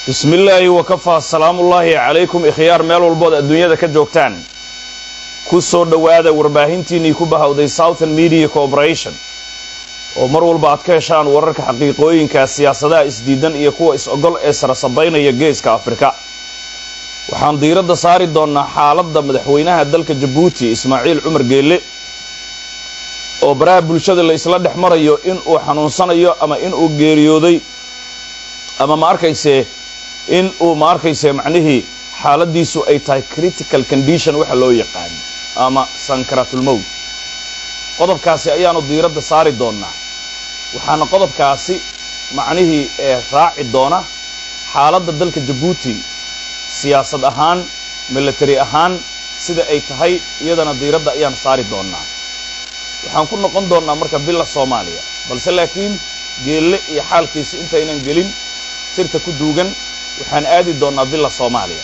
bismillaahi wakafaa salaamullaahi calaykum ikhyaar meel walbood adduunyada ka joogtaan ku soo dhowaada warbaahintiinnii ku bahawday southern media corporation oo mar walba aad ka heshaan wararka xaqiiqooyinka siyaasadaha isdiidan iyo kuwa is-ogol ee sarasabaynaya geeska afrika waxaan diiradda saari doonnaa xaaladda madaxweynaha dalka jabuuti ismaaciil cumar geelle oo baraha bulshada la isla dhex marayo in uu xanuunsanayo ama in uu geeriyooday ama ma arkayse in uu ma arkayse macnihii xaaladiisu ay tahay critical condition waxa loo yaqaano ama sankaratulmowd qodobkaasi ayaanu diiradda saari doonnaa waxaana qodobkaasi macnihii ee raaci doona xaaladda dalka jabuuti siyaasad ahaan military ahaan sida ay tahay iyadana diiradda ayaan saari doonnaa waxaan ku noqon doonnaa marka bila soomaaliya balse laakiin geelle iyo xaalkiisi intaynan gelin sirta ku duugan waxaan aadi doonnaa bila soomaaliya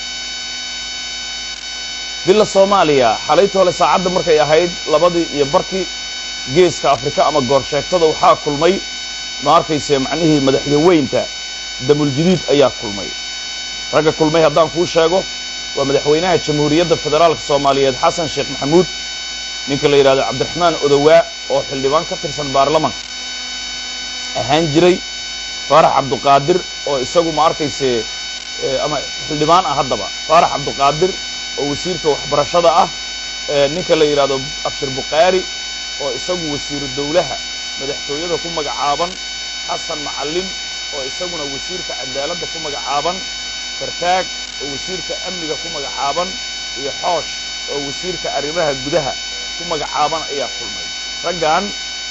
bila soomaaliya xalayta hole saacadda markay ahayd labadii iyo barkii geeska afrika ama goorsheegtada waxaa kulmay ma arkayse macnihii madaxyaweynta damuljadiid ayaa kulmay ragga kulmay haddaan kuu sheego waa madaxweynaha jamhuuriyadda federaalka soomaaliyeed xasan sheekh maxamuud ninka la yidhahdo cabdiraxmaan odowaa oo xildhibaan ka tirsan baarlamanka ahaan jiray faarax cabduqaadir oo isagu ma arkayse ama xildhibaan ah haddaba faarax cabduqaadir oo wasiirka waxbarashada ah ninka la yidhahdo abshir bukhaari oo isagu wasiiru dowlaha madaxtooyada ku magacaaban xasan macalin oo isaguna wasiirka cadaaladda ku magacaaban fartaag oo wasiirka amniga ku magacaaban iyo xoosh oo wasiirka arrimaha gudaha ku magacaaban ayaa kulmay raggan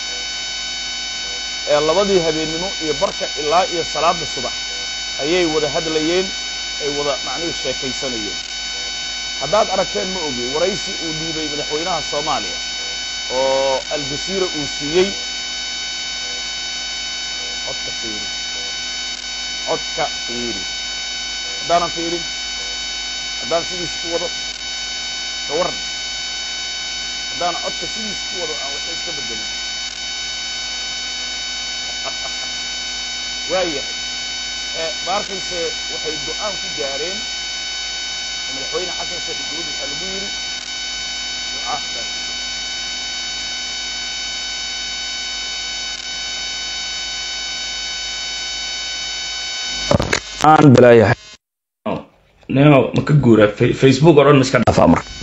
ee labadii habeennimo iyo barka ilaa iyo salaada subax ayay wada hadlayeen ay wada macnihii sheekaysanayeen haddaad aragteen ma ogi waraysi uu dhiibay madaxweynaha soomaaliya oo aljasiira uu siiyey codka fiiri codka fiiri haddaanan fiirin haddaan sidiis ku wado ka waran haddaan codka sidiis ku wado aan waxba iska bedelin waayahay ma arkayse waxay go-aan ku gaareen madaxweyne xasan sheekh maxamuud waxaa lagu yidhi duca aan balaayahay neo ma ka guura facebook o dhan ma iska dhaafaa marka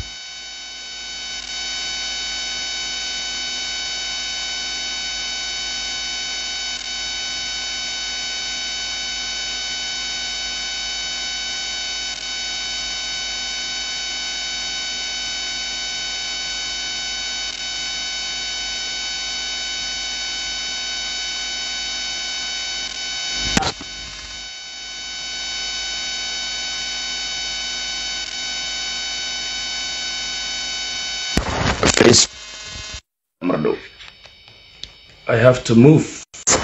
I have to move.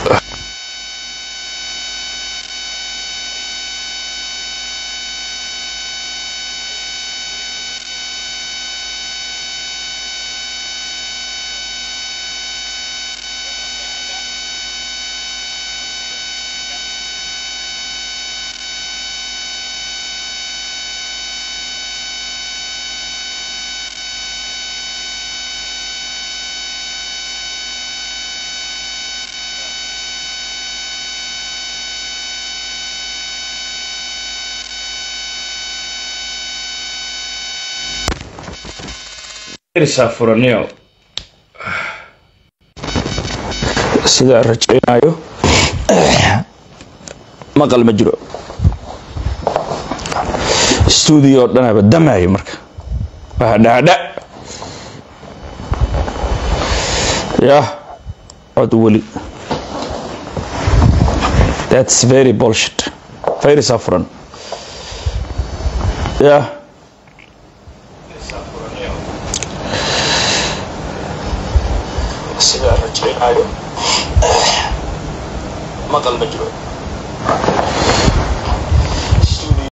furanio sidaa rajaynayo maqal ma jiro stuudio o dhanaba damaayo marka hadhadha yah cod weli thats very bolshit fayrisa furan yah sidaa rajaynayo maqal ma jiro